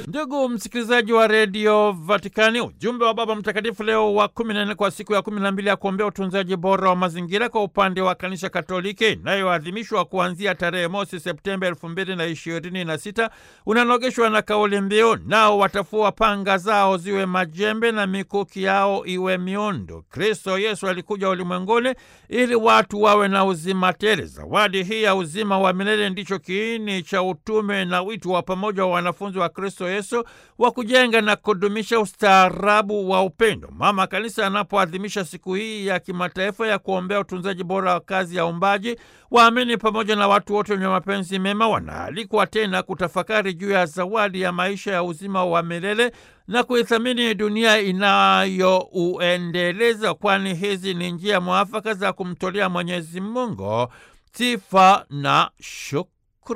Ndugu msikilizaji wa redio Vatikani, ujumbe wa Baba Mtakatifu Leo wa kumi na nne kwa siku ya kumi na mbili ya kuombea utunzaji bora wa mazingira kwa upande wa kanisa Katoliki inayoadhimishwa kuanzia tarehe mosi Septemba elfu mbili na ishirini na sita unanogeshwa na kauli mbiu, nao watafua panga zao ziwe majembe na mikuki yao iwe miundo. Kristo Yesu alikuja ulimwenguni ili watu wawe na uzima tele. Zawadi hii ya uzima wa milele ndicho kiini cha utume na wito wa pamoja wa wanafunzi wa Kristo Yesu wa kujenga na kudumisha ustaarabu wa upendo. Mama Kanisa anapoadhimisha siku hii ya kimataifa ya kuombea utunzaji bora wa kazi ya umbaji, waamini pamoja na watu wote wenye mapenzi mema wanaalikwa tena kutafakari juu ya zawadi ya maisha ya uzima wa milele na kuithamini dunia inayouendeleza, kwani hizi ni njia mwafaka za kumtolea Mwenyezi Mungu sifa na shukrani.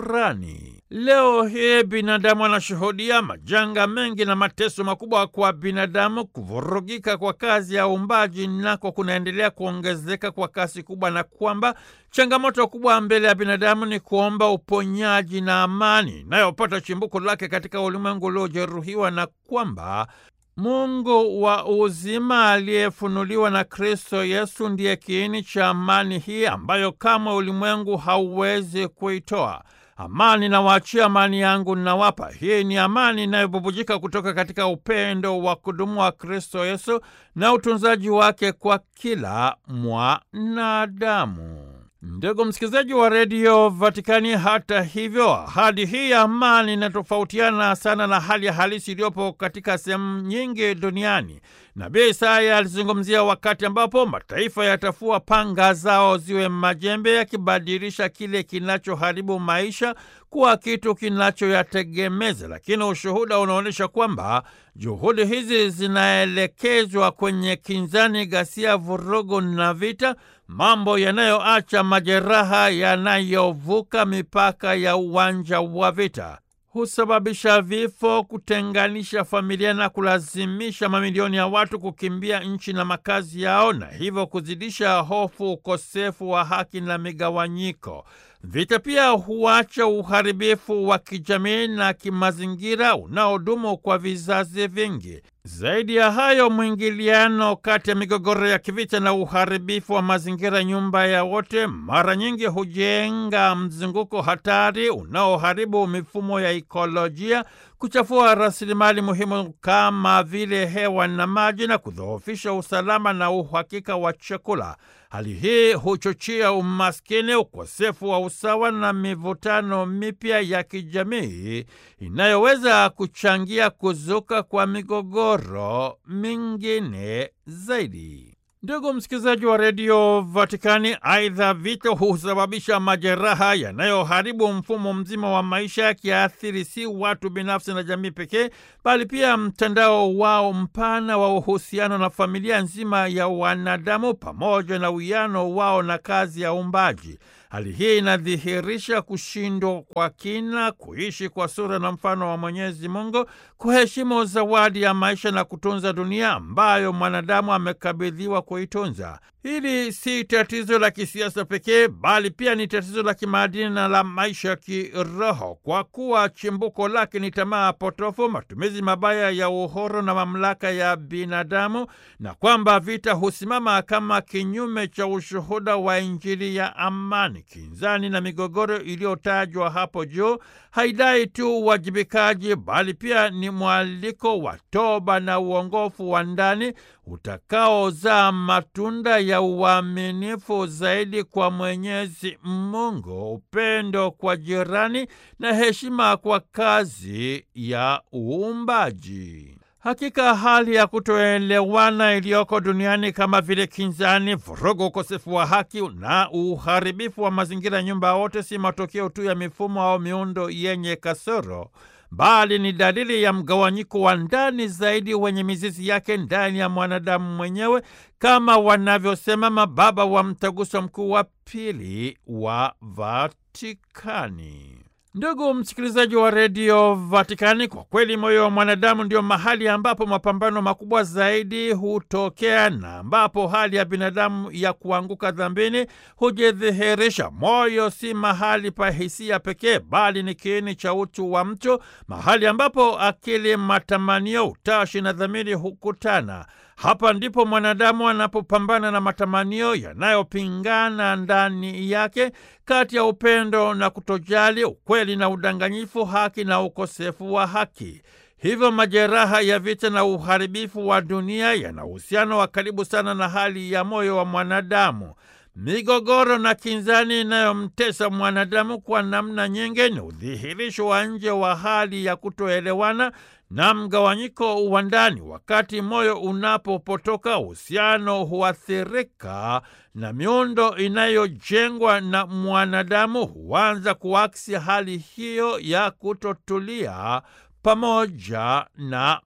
Leo hii binadamu anashuhudia majanga mengi na mateso makubwa kwa binadamu. Kuvurugika kwa kazi ya uumbaji nako kunaendelea kuongezeka kwa kasi kubwa, na kwamba changamoto kubwa mbele ya binadamu ni kuomba uponyaji na amani inayopata chimbuko lake katika ulimwengu uliojeruhiwa, na kwamba Mungu wa uzima aliyefunuliwa na Kristo Yesu ndiye kiini cha amani hii ambayo kamwe ulimwengu hauwezi kuitoa. Amani nawaachia, amani yangu nawapa. Hii ni amani inayobubujika kutoka katika upendo wa kudumu wa Kristo Yesu na utunzaji wake kwa kila mwanadamu. Ndugu msikilizaji wa redio Vatikani, hata hivyo, ahadi hii ya amani inatofautiana sana na hali ya halisi iliyopo katika sehemu nyingi duniani. Nabii Isaya alizungumzia wakati ambapo mataifa yatafua panga zao ziwe majembe, yakibadilisha kile kinachoharibu maisha kuwa kitu kinachoyategemeza. Lakini ushuhuda unaonyesha kwamba juhudi hizi zinaelekezwa kwenye kinzani, ghasia, vurugu na vita, mambo yanayoacha majeraha yanayovuka mipaka ya uwanja wa vita husababisha vifo, kutenganisha familia na kulazimisha mamilioni ya watu kukimbia nchi na makazi yao, na hivyo kuzidisha hofu, ukosefu wa haki na migawanyiko. Vita pia huacha uharibifu wa kijamii na kimazingira unaodumu kwa vizazi vingi. Zaidi ya hayo, mwingiliano kati ya migogoro ya kivita na uharibifu wa mazingira, nyumba ya wote, mara nyingi hujenga mzunguko hatari unaoharibu mifumo ya ikolojia, kuchafua rasilimali muhimu kama vile hewa na maji, na kudhoofisha usalama na uhakika wa chakula. Hali hii huchochea umaskini, ukosefu wa usawa na mivutano mipya ya kijamii inayoweza kuchangia kuzuka kwa migogoro mingine zaidi. Ndugu msikilizaji wa redio Vatikani, aidha vita husababisha majeraha yanayoharibu mfumo mzima wa maisha, yakiathiri si watu binafsi na jamii pekee, bali pia mtandao wao mpana wa uhusiano na familia nzima ya wanadamu, pamoja na uwiano wao na kazi ya uumbaji. Hali hii inadhihirisha kushindwa kwa kina kuishi kwa sura na mfano wa Mwenyezi Mungu, kuheshimu zawadi ya maisha na kutunza dunia ambayo mwanadamu amekabidhiwa kuitunza. Hili si tatizo la kisiasa pekee, bali pia ni tatizo la kimaadili na la maisha ya kiroho, kwa kuwa chimbuko lake ni tamaa potofu, matumizi mabaya ya uhuru na mamlaka ya binadamu, na kwamba vita husimama kama kinyume cha ushuhuda wa Injili ya amani. Kinzani na migogoro iliyotajwa hapo juu haidai tu uwajibikaji, bali pia ni mwaliko wa toba na uongofu wa ndani utakaozaa matunda ya uaminifu zaidi kwa Mwenyezi Mungu, upendo kwa jirani na heshima kwa kazi ya uumbaji. Hakika hali ya kutoelewana iliyoko duniani kama vile kinzani, vurugu, ukosefu wa haki na uharibifu wa mazingira, nyumba wote, si matokeo tu ya mifumo au miundo yenye kasoro, bali ni dalili ya mgawanyiko wa ndani zaidi wenye mizizi yake ndani ya mwanadamu mwenyewe, kama wanavyosema mababa wa Mtaguso Mkuu wa Pili wa Vatikani. Ndugu msikilizaji wa redio Vatikani, kwa kweli moyo wa mwanadamu ndio mahali ambapo mapambano makubwa zaidi hutokea na ambapo hali ya binadamu ya kuanguka dhambini hujidhihirisha. Moyo si mahali pa hisia pekee, bali ni kiini cha utu wa mtu, mahali ambapo akili, matamanio, utashi na dhamiri hukutana. Hapa ndipo mwanadamu anapopambana na matamanio yanayopingana ndani yake, kati ya upendo na kutojali, ukweli na udanganyifu, haki na ukosefu wa haki. Hivyo majeraha ya vita na uharibifu wa dunia yana uhusiano wa karibu sana na hali ya moyo wa mwanadamu. Migogoro na kinzani inayomtesa mwanadamu kwa namna nyingi ni udhihirisho wa nje wa hali ya kutoelewana na mgawanyiko wa ndani. Wakati moyo unapopotoka, uhusiano huathirika na miundo inayojengwa na mwanadamu huanza kuaksi hali hiyo ya kutotulia pamoja na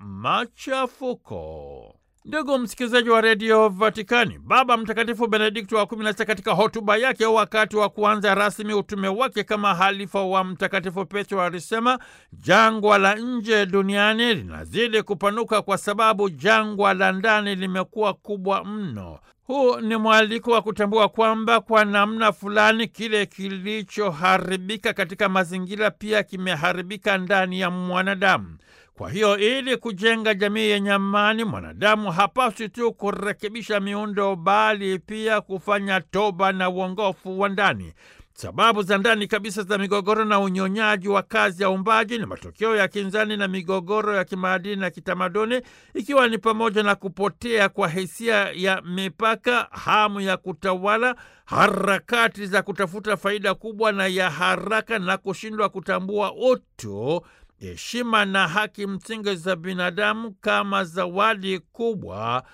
machafuko. Ndugu msikilizaji wa redio Vatikani, Baba Mtakatifu Benedikto wa kumi na sita katika hotuba yake wakati wa kuanza rasmi utume wake kama halifa wa Mtakatifu Petro alisema jangwa la nje duniani linazidi kupanuka kwa sababu jangwa la ndani limekuwa kubwa mno. Huu ni mwaliko wa kutambua kwamba kwa namna fulani kile kilichoharibika katika mazingira pia kimeharibika ndani ya mwanadamu. Kwa hiyo ili kujenga jamii yenye amani, mwanadamu hapaswi tu kurekebisha miundo, bali pia kufanya toba na uongofu wa ndani. Sababu za ndani kabisa za migogoro na unyonyaji wa kazi ya uumbaji ni matokeo ya kinzani na migogoro ya kimaadili na kitamaduni, ikiwa ni pamoja na kupotea kwa hisia ya mipaka, hamu ya kutawala, harakati za kutafuta faida kubwa na ya haraka, na kushindwa kutambua utu heshima na haki msingi za binadamu kama zawadi kubwa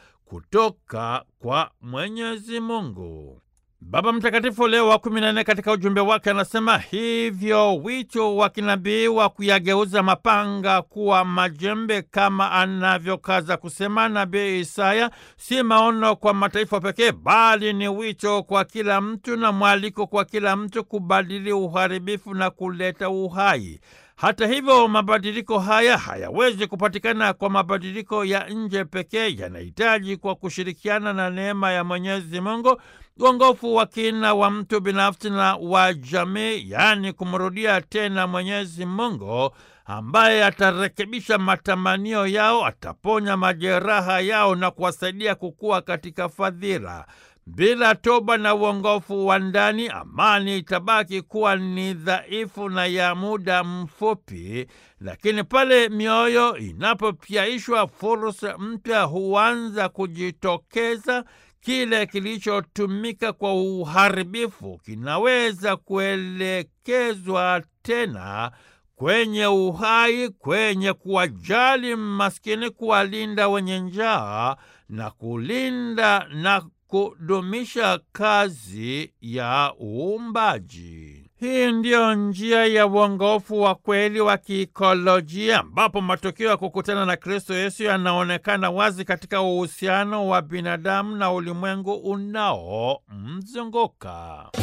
kutoka kwa Mwenyezi Mungu. Baba Mtakatifu Leo wa kumi na nne katika ujumbe wake anasema hivyo, wito wa kinabii wa kuyageuza mapanga kuwa majembe, kama anavyokaza kusema nabii Isaya, si maono kwa mataifa pekee, bali ni wito kwa kila mtu na mwaliko kwa kila mtu kubadili uharibifu na kuleta uhai. Hata hivyo, mabadiliko haya hayawezi kupatikana kwa mabadiliko ya nje pekee, yanahitaji kwa kushirikiana na neema ya Mwenyezi Mungu uongofu wa kina wa mtu binafsi na wa jamii, yaani kumrudia tena Mwenyezi Mungu ambaye atarekebisha matamanio yao, ataponya majeraha yao na kuwasaidia kukua katika fadhila. Bila toba na uongofu wa ndani, amani itabaki kuwa ni dhaifu na ya muda mfupi, lakini pale mioyo inapopyaishwa, fursa mpya huanza kujitokeza. Kile kilichotumika kwa uharibifu kinaweza kuelekezwa tena kwenye uhai, kwenye kuwajali maskini, kuwalinda wenye njaa na kulinda na kudumisha kazi ya uumbaji. Hii ndiyo njia ya uongofu wa kweli wa kiikolojia, ambapo matokeo ya kukutana na Kristo Yesu yanaonekana wazi katika uhusiano wa binadamu na ulimwengu unaomzunguka.